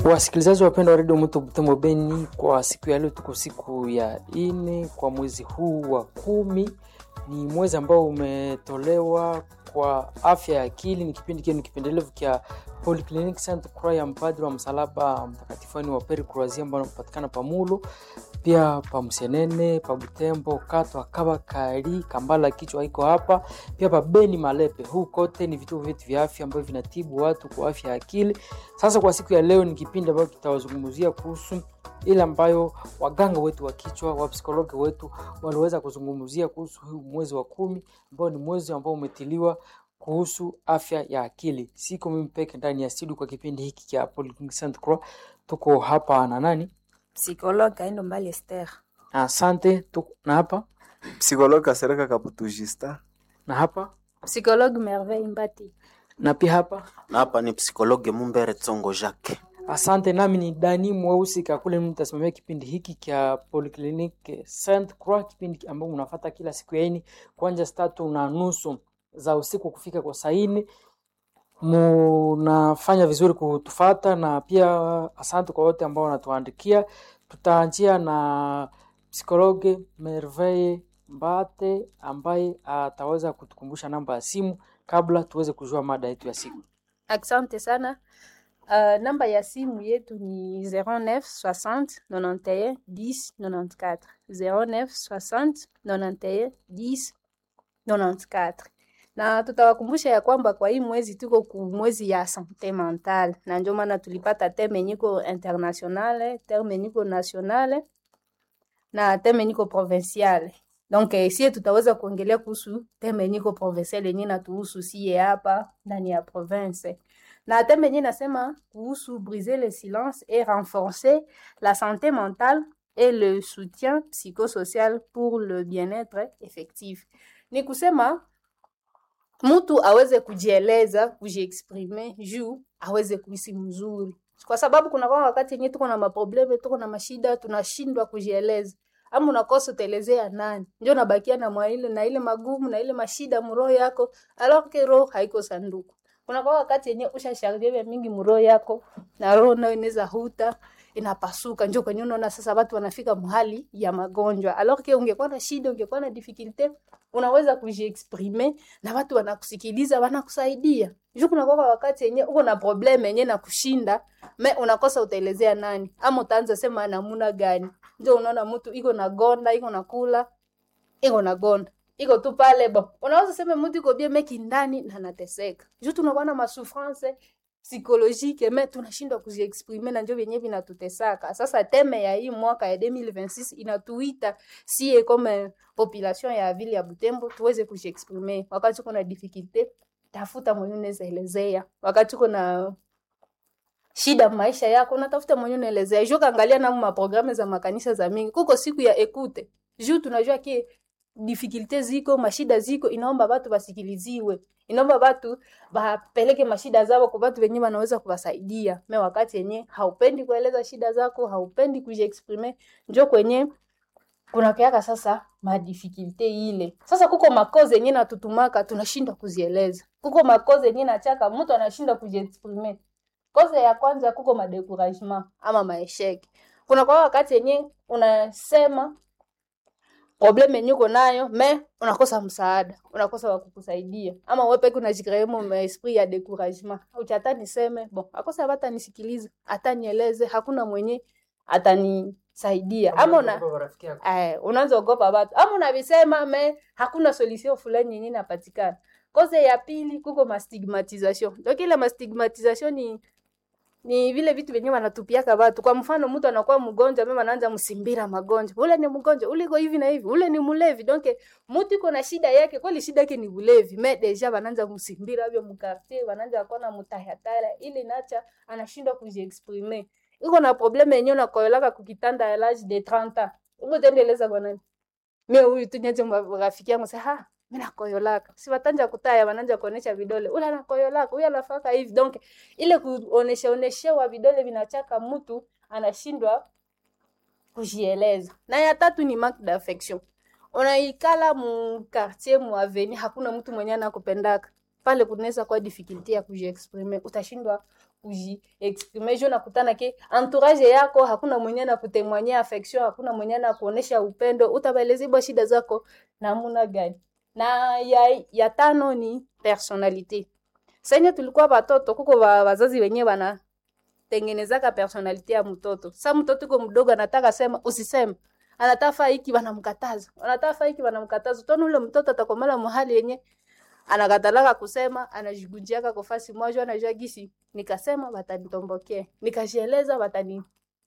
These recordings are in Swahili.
Wasikilizaji wapendwa wa redio Moto Butembo Beni, kwa siku ya leo tuko siku ya ine kwa mwezi huu wa kumi. Ni mwezi ambao umetolewa kwa afya ya akili. Ni kipindi kienu kipendelevu kya Polyclinic Sainte Croix ya mpadri wa msalaba mtakatifu wa Pere Croazia ambao wanapatikana Pamulo, pia pa Msenene, pa Butembo, Katwa, Kaba, Kari, Kambala, kichwa iko hapa, pia pa Beni, Malepe. Huu kote ni vituo vyetu vya afya ambavyo vinatibu watu kwa afya ya akili. Sasa kwa siku ya leo ni kipindi ambacho kitawazungumzia kuhusu ile ambayo waganga wetu wa kichwa wa psikologi wetu waliweza kuzungumzia kuhusu huu mwezi wa kumi ambao ni mwezi ambao umetiliwa kuhusu afya ya akili. Siko mimi peke ndani ya studio kwa kipindi hiki cha Polyclinic Sainte Croix. Tuko hapa na nani? Psychologue Kaindo Mbali Esther. Asante. Tuko na hapa Psikologi Kasereka Kaputu Justin. na hapa Psychologue Merveille Mbati. na pia hapa. na hapa ni psikologe Mumbere Tsongo Jacques. Asante, nami ni Dani Mweusi Kakule, mimi nitasimamia kipindi hiki cha Polyclinic Sainte Croix, kipindi ambao unafuata kila siku ya ini kuanzia saa tatu na nusu za usiku kufika kwa saa nne. Munafanya vizuri kutufata, na pia asante kwa wote ambao wanatuandikia. Tutaanzia na psikologe Merveille Mbate ambaye ataweza kutukumbusha namba ya simu kabla tuweze kujua mada yetu ya siku. Asante sana. Uh, namba ya simu yetu ni 09 60 91 10 94 09 60 91 10 94 na tutawakumbusha ya kwamba kwa hii mwezi tuko ku mwezi ya sante mentale, na ndio maana tulipata teme niko internationale, teme niko nationale na teme niko provinciale. Donc eh, sie tutaweza kuongelea kuhusu teme niko provinciale yenyewe natuhusu sie hapa ndani ya province na teme yenyewe nasema kuhusu briser le silence et renforcer la santé mentale et le soutien psychosocial pour le bien-être effectif. Ni kusema mtu aweze kujieleza, kujiexprime juu aweze kuhisi mzuri, kwa sababu kuna kwa wakati yenyewe tuko na maprobleme, tuko na mashida, tunashindwa kujieleza ama unakosa utaelezea nani, ndio nabakia na mwaile na ile magumu na ile mashida mroho yako, alors que roho haiko sanduku. Kuna kwa wakati yenyewe ushasharjia vya mingi mroho yako na roho nayo inaweza huta inapasuka, njo kwenye unaona sasa watu wanafika mahali ya magonjwa, alors que ungekuwa na shida, ungekuwa na difficulté, unaweza kujiexprimer na watu wanakusikiliza, wanakusaidia. Juu kuna kwa wakati yenyewe uko na problem yenyewe na kushinda, me unakosa utaelezea nani, ama utaanza sema namuna gani. Ndio unaona mtu iko na gonda, iko na kula, iko na gonda iko tu pale bo, unaweza sema mtu iko bien meki ndani na anateseka. Juu tunakuwa na masouffrance psychologique me tunashindwa kuziexprime na ndio vyenyewe vinatutesaka. Sasa teme ya hii mwaka ya 2026 inatuita sie comme population ya vile ya Butembo tuweze kujiexprime. Wakati kuna difficulté, tafuta mwenye unaweza elezea. Wakati kuna shida maisha yako, unatafuta mwenye unaelezea. Juu kaangalia na maprogramu za makanisa za mingi, kuko siku ya ekute. Juu tunajua ki difficulté ziko, mashida ziko, inaomba watu wasikiliziwe inaomba watu bapeleke mashida zao kwa watu wenyewe wanaweza kuwasaidia. Me wakati yenye haupendi kueleza shida zako, haupendi kujiexprime, njo kwenye kunakeaka sasa madifikulte ile. Sasa kuko makoze yenye natutumaka tunashindwa kuzieleza, kuko makoze yenye nachaka mtu anashindwa kujiexprime. Koze ya kwanza kuko madekuragements ama maesheke. Kuna kwa wakati yenye unasema probleme yenye uko nayo me unakosa msaada, unakosa wa kukusaidia, ama wewe peke unajikree mu esprit ya découragement. Uchata niseme bon, akosa hata nisikilize, hata nieleze, hakuna mwenye atanisaidia, ama una eh, unaanza ogopa watu, ama unavisema me hakuna solution fulani yenye inapatikana. Koze ya pili kuko mastigmatisation. Donc ile mastigmatisation ni ni vile vitu vyenyewe wanatupiaka watu. Kwa mfano, mtu anakuwa mgonjwa, mimi anaanza msimbira magonjwa, ule ni mgonjwa, ule iko hivi na hivi, ule ni mlevi. Donc mtu iko na shida yake, kweli shida yake ni ulevi, mais deja wanaanza msimbira hivyo mkartier, wanaanza kuona mutahatara, ili nacha anashindwa kujiexprimer. Iko na probleme yenyewe na koyolaka kukitanda ya l'âge de 30 ans. Uko tendeleza kwa nani? Mimi huyu tu nyaje rafiki yangu sasa, ha mimi nakoyolaka. Si watanja kutaya, wananja kuonesha vidole. Ule anakoyolaka, huyu anafaka hivi. Donc ile kuonesha oneshewa vidole vinachaka mtu anashindwa kujieleza. Na ya tatu ni manque d'affection. Unaikala mu quartier mu avenue, hakuna mtu mwenye anakupendaka. Pale kunaweza kuwa difficulty ya kujiexprimer, utashindwa kuji exprime jo nakutana ke entourage yako hakuna mwenye na kutemwanyia affection hakuna mwenye na kuonesha upendo utabaeleza bwa shida zako namuna gani na ya, ya tano ni personalite senye tulikuwa batoto kuko ba, wazazi wenyewe bana tengenezaka personalite ya mtoto sa mtoto iko mdogo anataka sema usiseme anataka hiki wanamkataza anataka hiki wanamkataza tona ule mtoto atakomala mahali yenye anakatalaka kusema anajigunjiaka kofasi moja anajua gisi nikasema watanitombokea nikajieleza watani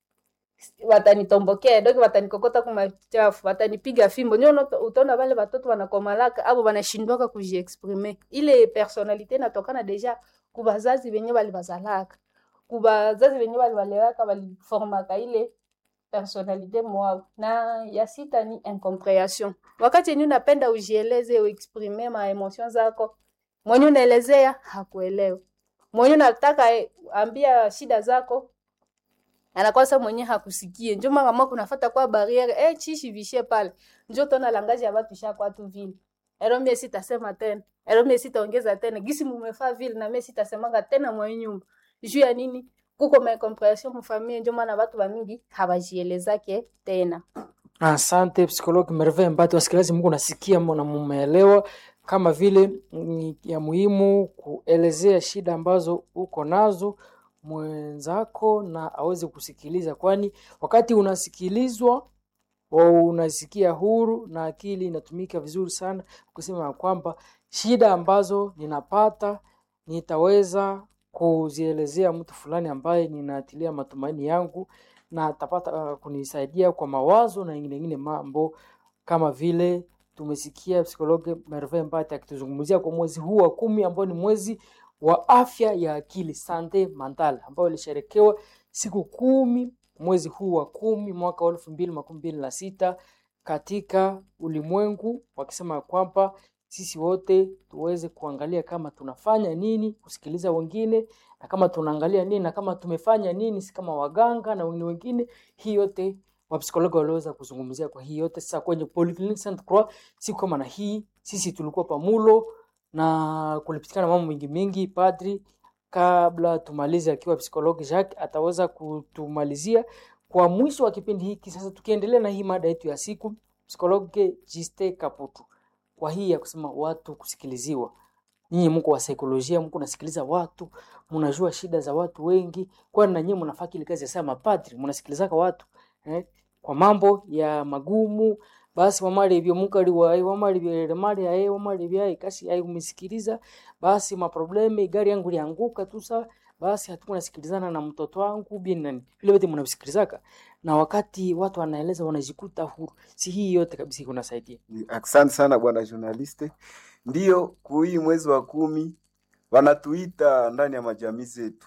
watanitombokea doki watanikokota kumachafu watanipiga fimbo ndio unato- utaona wale watoto wanakomalaka abo wanashindwaka kujiexprime ile personalite inatokana deja kubazazi wenye walibazalaka kubazazi wenye waliwalewaka waliformaka ile personalite mwao na ya sita ni incomprehension wakati yenye unapenda ujieleze uexprime ma emotion zako mwenye unaelezea hakuelewa mwenye unataka eh, ambia shida zako anakwasa mwenye hakusikie njo mara mwa kunafata kwa barriere eh chishi vishe pale njo tona langaji ya batu shakwa tu vile ero mie sitasema tena ero mie sitaongeza tena gisi mumefaa vile na mie sitasemanga tena mwa nyumba juu ya nini kuko macomprehension mufamie njo maana batu bamingi habajielezake tena Asante psikologi Merve Mbati. Wasikilizaji, Mungu nasikia na mumeelewa kama vile ni ya muhimu kuelezea shida ambazo uko nazo mwenzako na aweze kusikiliza, kwani wakati unasikilizwa wa unasikia huru na akili inatumika vizuri sana kusema ya kwamba shida ambazo ninapata nitaweza kuzielezea mtu fulani ambaye ninatilia matumaini yangu na atapata uh, kunisaidia kwa mawazo na ingine ingine mambo kama vile tumesikia psikologi Merve Mbati akituzungumzia kwa mwezi huu wa kumi ambao ni mwezi wa afya ya akili sante mental ambao ilisherekewa siku kumi mwezi huu wa kumi mwaka wa elfu mbili makumi mbili na sita katika ulimwengu wakisema ya kwamba sisi wote tuweze kuangalia kama tunafanya nini kusikiliza wengine na kama tunaangalia nini na kama tumefanya nini si kama waganga na wengine wengine hii yote wapsikologi waliweza kuzungumzia kwa hii yote sasa kwenye Polyclinic Sainte Croix siku kama na hii sisi tulikuwa pamulo na kulipitikana mambo mingi mingi padri kabla tumalize akiwa psikologi Jacques ataweza kutumalizia kwa mwisho wa kipindi hiki sasa tukiendelea na hii mada yetu ya siku psikologi Jiste Kaputu kwa hii ya kusema watu kusikiliziwa nyinyi mko wa saikolojia mko nasikiliza watu mnajua shida za watu wengi kwani na nyinyi mnafaa ile kazi ya sema mapadri mnasikilizaka watu eh? kwa mambo ya magumu basi wamali ibyo mukali wae wamali byere mali ae wamali byae kasi ai umesikiliza basi maprobleme gari yangu lianguka tu sa basi hatukuwa nasikilizana na mtoto wangu bien nani vile wote mnasikilizaka na wakati watu wanaeleza wanajikuta huru si hii yote kabisa kunasaidia Asante sana bwana journaliste. Ndiyo, kuhii mwezi wa kumi wanatuita ndani ya majamii zetu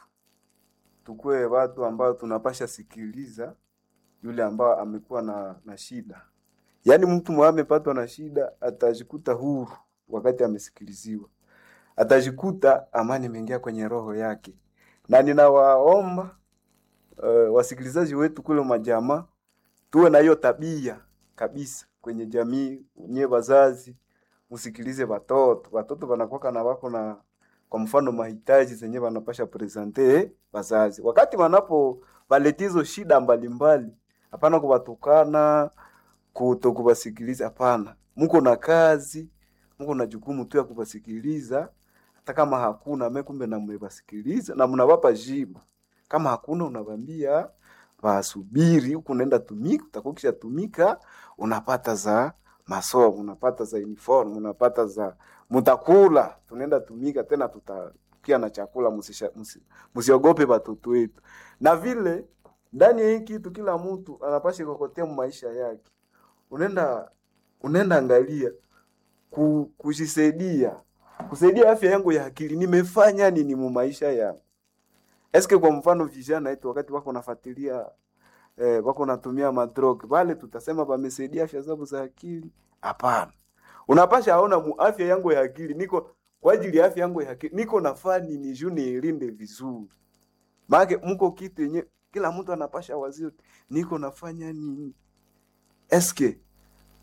tukue watu ambao tunapasha sikiliza yule ambao amekuwa na, na shida. Yaani mtu mwa amepatwa na shida atajikuta huru wakati amesikiliziwa, atajikuta amani imeingia kwenye roho yake, na ninawaomba uh, wasikilizaji wetu kule majamaa tuwe na hiyo tabia kabisa kwenye jamii. Nye wazazi msikilize watoto, watoto wanakuwa na wako na kwa mfano mahitaji zenye wanapasha presente wazazi wakati wanapo waletizo shida mbalimbali, hapana kuwatukana kuto kuwasikiliza, hapana. Mko na kazi, mko na jukumu tu ya kuwasikiliza, hata kama hakuna me, kumbe na mmewasikiliza na mnawapa jibu. Kama hakuna unawambia wasubiri huku unaenda tumika, utakukisha tumika, unapata za masomo, unapata za uniform, unapata za mutakula, tunaenda tumika tena, tutakia na chakula. musisha- musi- Musiogope watoto wetu. Na vile ndani ya hii kitu kila mtu anapasha kokotea maisha yake, unaenda unaenda angalia ku, kujisaidia kusaidia afya yangu ya akili, nimefanya nini mu maisha yangu Eske kwa mfano vijana wetu wakati wako nafuatilia eh, wako natumia madrog wale, tutasema wamesaidia afya zao za akili? Hapana, unapasha aona mu afya yangu ya akili niko kwa ajili ya afya yangu ya akili niko nafaa nini juu niilinde vizuri. Maana mko kitu yenye kila mtu anapasha wazio, niko nafanya nini? Eske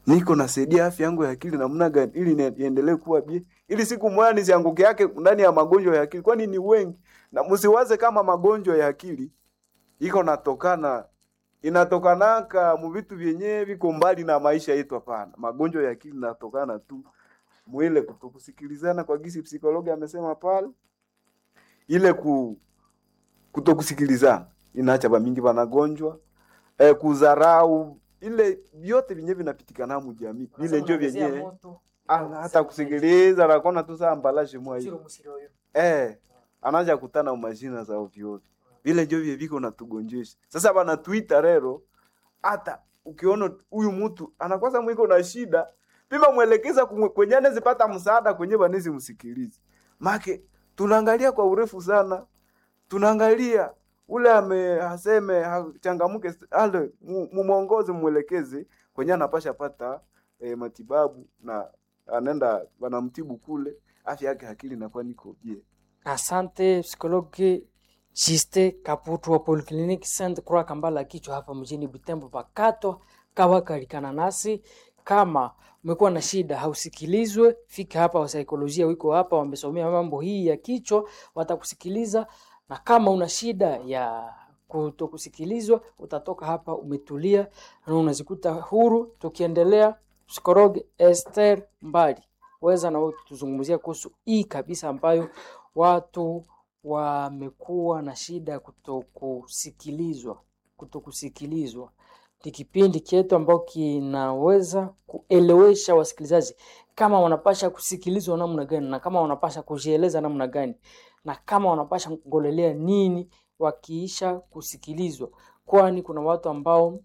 niko nasaidia afya yangu ya akili namna gani ili ni- niendelee kuwa bie ili siku moja nisianguke yake ndani ya magonjwa ya akili kwani ni wengi na msiwaze kama magonjwa ya akili iko natokana inatokanaka mu vitu vyenyewe viko mbali na maisha yetu hapana magonjwa ya akili natokana tu mwile kutokusikilizana kwa gisi psikologi amesema pale ile ku kutokusikilizana inaacha bamingi banagonjwa eh, kuzarau ile vyote vyenyewe vinapitikana mu jamii vile njo vyenyewe Ah, hata kusikiliza nakona tu saa mbalaje mwa hiyo eh, anaja kutana umajina za ovyo ovyo vile njo vye viko natugonjesha sasa banatuita rero hata ukiona huyu mtu anakosa mwiko na shida pima mwelekeza kumwe- kwenye anezipata msaada kwenye banezi msikilize make tunaangalia kwa urefu sana tunaangalia ule ame aseme ha- changamuke ale mu- mumwongoze mwelekeze kwenye anapasha pata e, matibabu na anaenda wanamtibu kule afya yake akili inakuwa niko je Asante psikologi Jiste Kaputu wa Polyclinic Saint Croix Kambala kichwa hapa mjini Butembo pakato kawakarikana nasi. Kama umekuwa na shida hausikilizwe, fika hapa, wasaikolojia wiko hapa, wamesomea mambo hii ya kichwa, watakusikiliza. Na kama una shida ya kutokusikilizwa, utatoka hapa umetulia na unazikuta huru. Tukiendelea, psikologi Esther Mbali weza na wewe tuzungumzia kuhusu hii kabisa ambayo watu wamekuwa na shida ya kutokusikilizwa. Kutokusikilizwa ni kipindi chetu ambao kinaweza kuelewesha wasikilizaji kama wanapasha kusikilizwa namna gani, na kama wanapasha kujieleza namna gani, na kama wanapasha kungolelea nini wakiisha kusikilizwa, kwani kuna watu ambao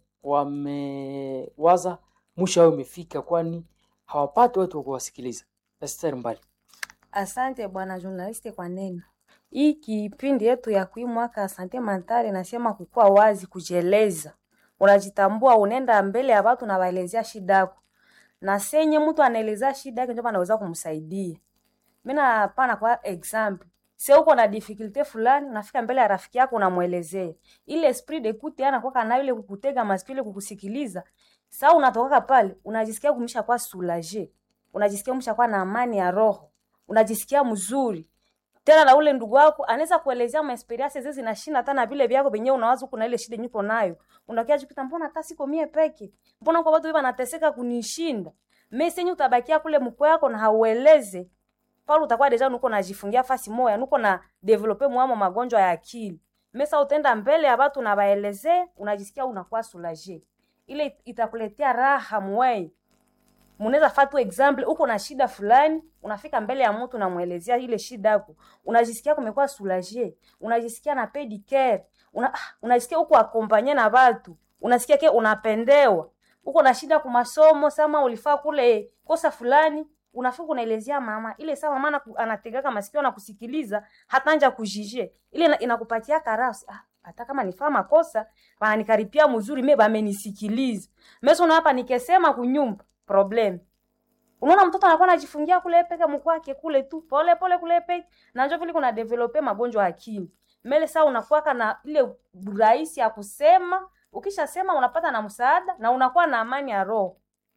wamewaza mwisho wao imefika, kwani hawapati watu wa kuwasikiliza. Esther Mbali. Asante bwana journaliste kwa neno hii. Kipindi yetu ya kui mwaka asante mentale nasema kukuwa wazi, kujieleza, unajitambua, unaenda mbele ya watu na waelezea shida yako, na senye mtu anaelezea shida yake ndio anaweza kumsaidia. Mimi napana kwa example, sio uko na difficulty fulani, unafika mbele ya rafiki yako unamwelezea, ile esprit d'écoute yana kwa nayo ile kukutega masikio, ile kukusikiliza. Sasa unatoka pale unajisikia kumsha kwa soulager, unajisikia kumsha kwa na amani ya roho unajisikia mzuri tena, na ule ndugu wako anaweza kuelezea ma experience zezi zinashinda hata na vile vyako venyewe unawaza huko na ile shida nyuko nayo, unakia jikuta, mbona hata siko mie peke, mbona kwa watu hivi wanateseka kunishinda mimi, senyu utabakia kule mko yako na haueleze pale, utakuwa deja nuko najifungia fasi moya, nuko na develope mwamo magonjwa ya akili. Mesa utaenda mbele ya watu na waelezee, unajisikia unakuwa soulager, ile itakuletea raha mwei Munaweza fatu example, uko na shida fulani, unafika mbele ya mtu unamwelezea ile shida yako, unajisikia kumekuwa soulager, unajisikia na paid care, una, ah, unajisikia uko akompanye na watu, unasikia ke unapendewa. Uko na shida kwa masomo, sama ulifaa kule kosa fulani, unafika unaelezea mama ile, sama mama anaku- anategaka masikio na kusikiliza, hata anja kujije ile ina- inakupatia karasi ah, hata kama nifaa makosa wananikaripia mzuri, mimi bamenisikiliza. Mimi una hapa nikesema kunyumba problem. Unaona mtoto anakuwa anajifungia kule peke mkwake kule tu pole pole kule peke na njoo vile kuna develope magonjwa ya akili. Mbele saa unakuwa na ile rahisi ya kusema, ukishasema unapata na msaada na unakuwa na amani ya roho.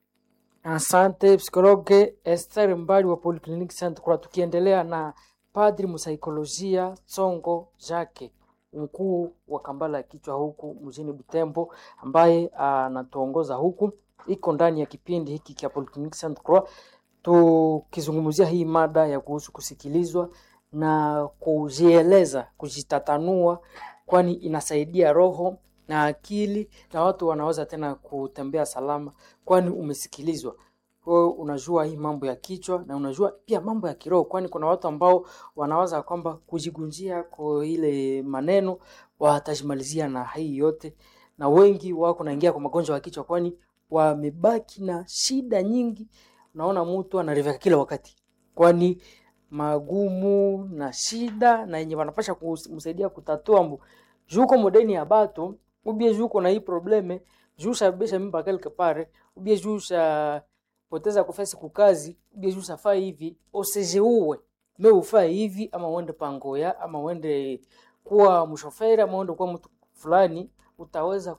Asante psikologe Esther Mbali wa Polyclinic Saint Croix. Tukiendelea na padri msaikolojia Tsongo Jacques, mkuu wa Kambala ya kichwa huku mjini Butembo, ambaye anatuongoza huku, iko ndani ya kipindi hiki cha Polyclinic Saint Croix, tukizungumzia hii mada ya kuhusu kusikilizwa na kujieleza, kujitatanua, kwani inasaidia roho na akili na watu wanaweza tena kutembea salama, kwani umesikilizwa. Kwa hiyo unajua hii mambo ya kichwa na unajua pia mambo ya kiroho, kwani kuna watu ambao wanawaza kwamba kujigunjia kwa ile maneno watajimalizia na hii yote, na wengi wako naingia kwa magonjwa ya kichwa, kwani wamebaki na shida nyingi. Unaona mtu anareveka kila wakati, kwani magumu na shida na yenye wanapasha kumsaidia kutatua mbu juko modeni ya bato ubie juko na hii probleme juu sababisha mimba quelque part ubie juu sa poteza kufasi kukazi ubie juu safaa hivi osejeuwe me ufaa hivi ama uende pangoya ama uende kuwa mshoferi ama uende kuwa mtu fulani utaweza